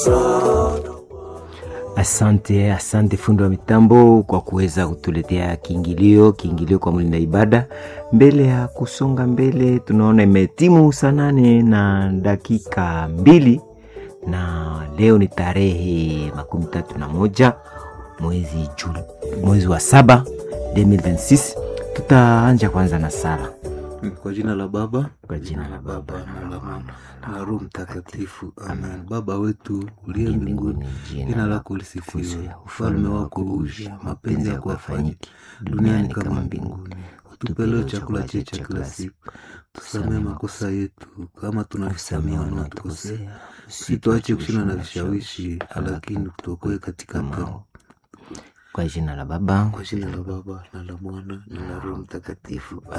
Asante, asante fundi wa mitambo kwa kuweza kutuletea kiingilio, kiingilio kwa mlinda ibada. Mbele ya kusonga mbele, tunaona imetimu saa nane na dakika mbili na leo ni tarehe makumi tatu na moja mwezi Juni, mwezi wa saba 2026. Tutaanja kwanza na sala Kwa jina la Baba kwa jina la Baba na la Mwana na la Roho Mtakatifu, amen. Baba wetu uliye mbinguni, jina lako lisifiwe, ufalme wako uje, mapenzi yako yafanyike duniani kama mbinguni. Utupe leo chakula chetu cha kila siku, tusamee makosa yetu kama tunavyosamea wanaotukosea, usituache kushindwa na vishawishi, lakini tuokoe katika mao. kwa jina la Baba Kwa jina la Baba na la Mwana na la Roho Mtakatifu,